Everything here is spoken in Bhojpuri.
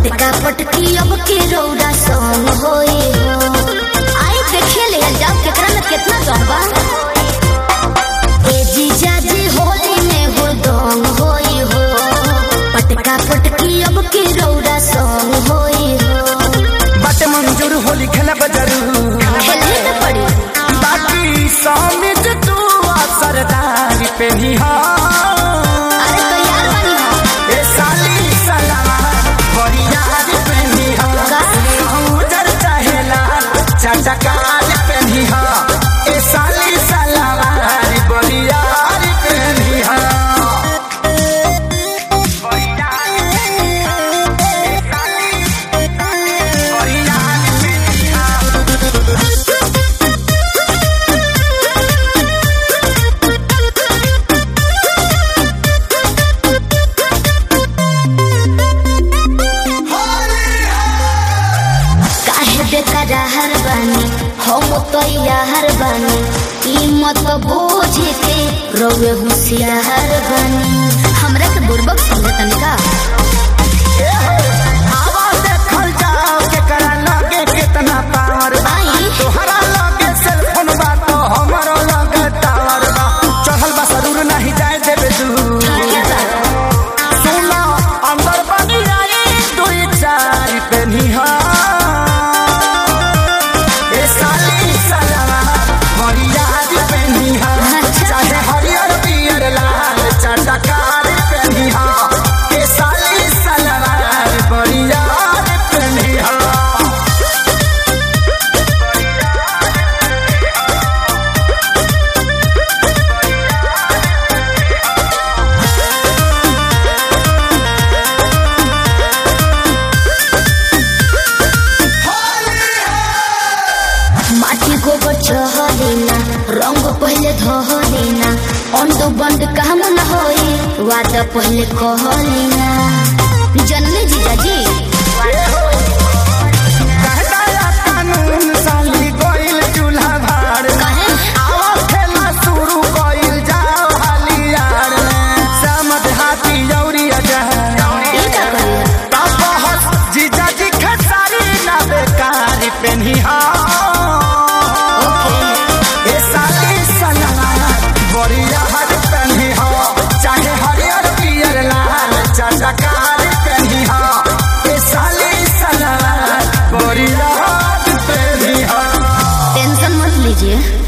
पटका पटकी अब के रौदा संग होई हो आई देखे ले जाओ केकरा में कितना दम बा ए जीजा जी होली में हो दम होई हो पटका पटकी अब के रौदा संग होई हो बाटे मंजूर होली खेला बजरू खेलने न पड़ी बाकी समित तू सरदारी पे ही हा अरे तैयार बनी हो ए साली सलावा बड़ी याद पे ही हा का? उजर चाहेला चटकार पे ही हा ए साली सलावा बड़ी याद पे ही हा बड़ी याद पे ही हा। ए साली बड़ी याद पे ही हा। काहे बेकरार बानी हम तो यार बानी ई मत बोझ के रोवे होशियार बानी हमरा के बुर्बक समझे तनिका आवा देखल जाओ केकरा लगे कितना पावर बा आई तोहरा लगे सेलफोन बा तो हमरो लगे टावर बा चढ़ल बा जरूर नहीं जाए देबे दू ठीक बा सुना अंदर बनी आई दुई चार पे निहा ए साली सलावा हरिया पे निहा अच्छा। चाहे हरियर पियर लाल चटकार पे निहा ए साली सलावा बढ़िया पे निहा माटी गोबर चहलेना रंग पहले धहलेना अंड बंड काम न होई वादा पहले कहलेना जनले जीजाजी कहदाया कानून साली गोइल चूल्हा भाड़ कहे आवा खेला शुरू गोइल जाओ हालियार समझ हाथी जौरी अजह ई का करिया जीजा जी खसारी ना बेकारी पेन्ही हा ओके ए साली सलाना बढ़िया हर पेन्ही हा चाहे हरियर पियर लाल चटकार पेन्ही हा ए साली सलाना बढ़िया हर पेन्ही हा टेंशन मत लीजिए